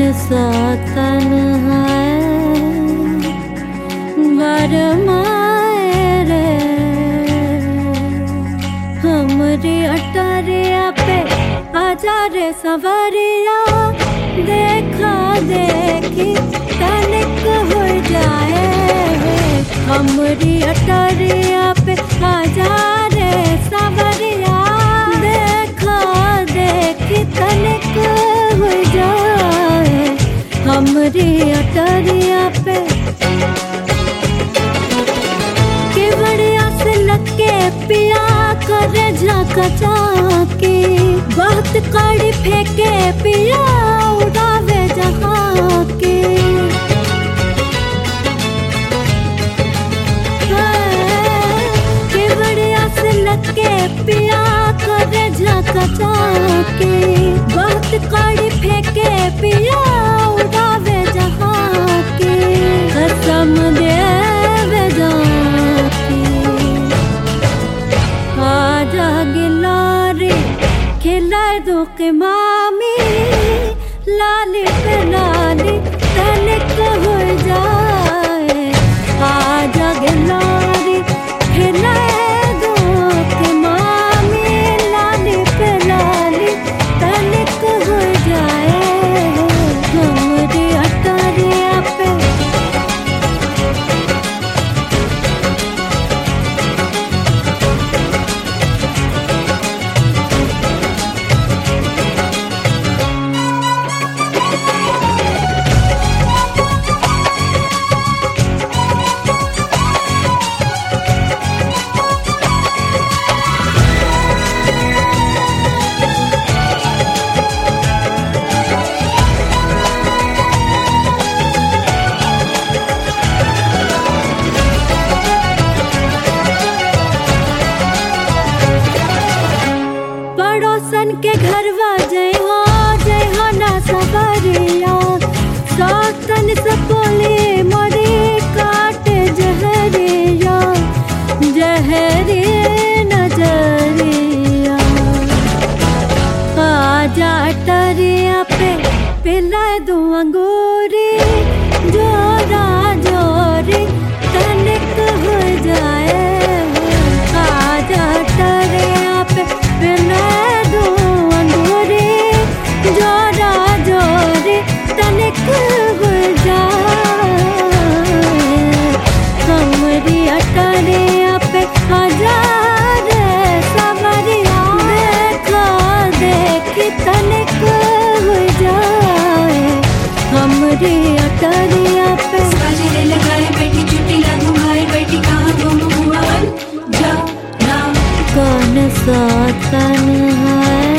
सा तन है बरमाए रे हमरी अटरिया पे आजा रे सवरिया देखा देखी तनिक हो जाए हमरी अटरिया पे आजा रे सवरिया देखा देखी तनिक हो जाए हमरी अटरिया पे के बढ़िया से लगे पिया करे झाका झाके बहुत कड़ी फेंके पिया उड़ावे जहाँ के के बढ़िया से लगे पिया करे झाका झाके बहुत कड़ी फेंके पिया उड़ावे जहाँ के कसम देवे जाके आजा गिलारे खिलाए दो के मामी लाली पे लाली तनिक हो जाए आजा गिलारे खिलाए दो के मामी लाली पे लाली तनिक हो जाए हमारी अटरिया पे पड़ोसन के घरवा जय हो जय हो ना सबरिया सातन से बोले मरे काट जहरिया जहरे नजरिया आजा टरिया पे पिला दो अंगूरी जोरा जोरी तनिक हो जाए आजा टरिया पे पिला दो अंगूरी जोरा जोरी तनिक हो जाए हमरी अटरिया पे हजार सवरिया देखा देखी तनिक हो जाए हमरी अटरिया पे बाजरे लगाए बैठी चुट्टी ला घुमाए बैठी कहाँ गुम हुआ बन जा ना कौन सा तन है